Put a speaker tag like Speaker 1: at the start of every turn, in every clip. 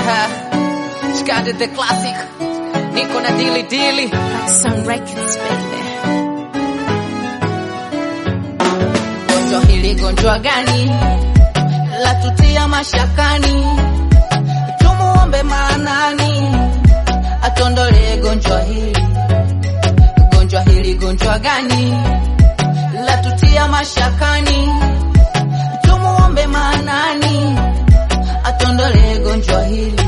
Speaker 1: Chikande the classic, niko na dili dili.
Speaker 2: Some records, baby.
Speaker 1: Gonjwa hili gonjwa gani? Latutia mashakani, tumuombe maanani, atondole gonjwa hili. Gonjwa hili gonjwa gani? Latutia mashakani, tumuombe maanani, atondole gonjwa hili.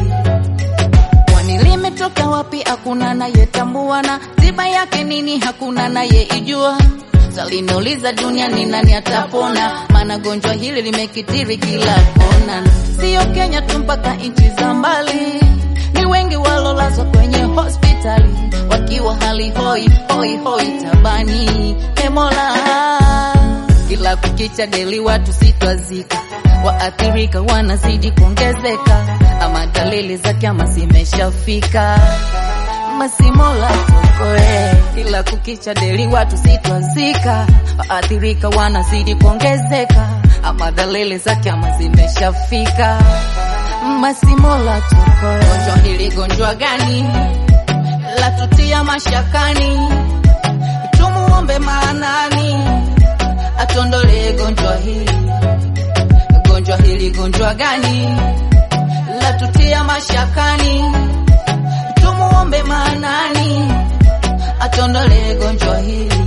Speaker 1: Kwani limetoka wapi? Hakuna nayetambua, na tiba yake nini? Hakuna nayeijua. Saliniuliza duniani nani atapona, maana gonjwa hili limekitiri kila kona, sio Kenya tu, mpaka nchi za mbali. Ni wengi walolazwa kwenye hospitali wakiwa hali hoi hoi hoi tabani. E Mola, kila kukicha deli watu sitwazika, waathirika wanazidi kuongezeka, ama dalili za kiama zimeshafika. Masimola tukoe, kila kukicha deli watu sitwazika, waathirika wanazidi kuongezeka, ama dalili za kiama zimeshafika. Masimola tukoe, gonjwa hili gonjwa gani? Latutia mashakani, tumuombe maanani, atondole gonjwa hili. Gonjwa hili gonjwa gani? Latutia mashakani, tumuombe maanani, atondole gonjwa hili.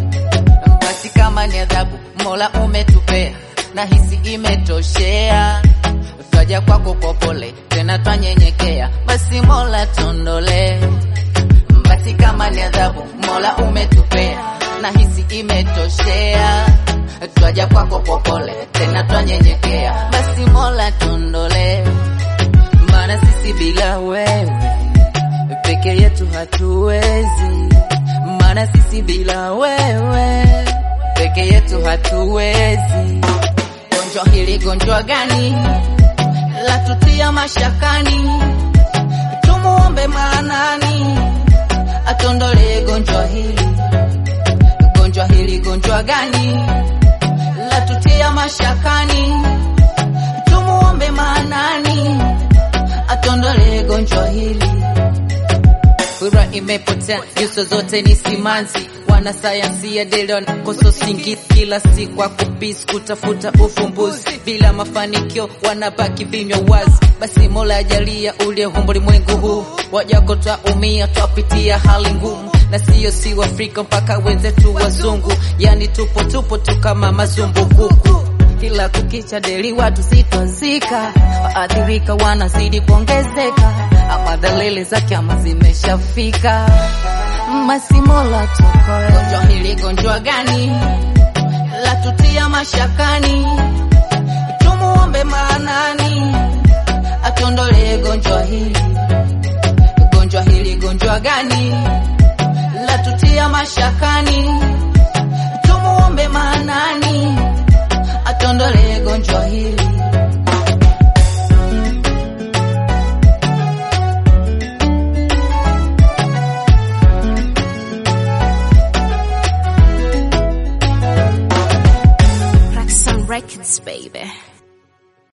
Speaker 1: Basi kama ni adhabu Mola umetupea, na hisi imetoshea, twaja kwako kwa pole, tena twanyenyekea, basi Mola tondole. Basi kama ni adhabu Mola umetupea, na hisi imetoshea, twaja kwako kwa pole, tena twanyenyekea, basi Mola tondole, maana sisi bila wewe peke yetu hatuwezi, maana sisi bila wewe peke yetu hatuwezi. Gonjwa hili gonjwa gani? Latutia mashakani, tumuombe maanani, atondole gonjwa hili. Gonjwa hili gonjwa gani? Latutia mashakani, tumuombe maanani, atondole gonjwa hili. Furaha imepotea, nyuso zote ni simanzi. Wanasayansi ya deli wanakosa usingizi kila siku, wakubisi kutafuta ufumbuzi, bila mafanikio wanabaki vinywa wazi. Basi Mola ajalia uliyeumba ulimwengu huu, wajako twaumia, twapitia hali ngumu, na siyo si Afrika mpaka wenzetu wazungu, yani tupo tupo tu kama mazumbukuku kila kukicha deli watu sitwazika, waathirika wanazidi kuongezeka, ama dalili za kiama zimeshafika. Masimola tukoe, gonjwa hili gonjwa gani? Latutia mashakani, tumuombe maanani, atondole gonjwa hili. Gonjwa hili gonjwa gani? Latutia mashakani, tumuombe maanani atondole gonjwa hili.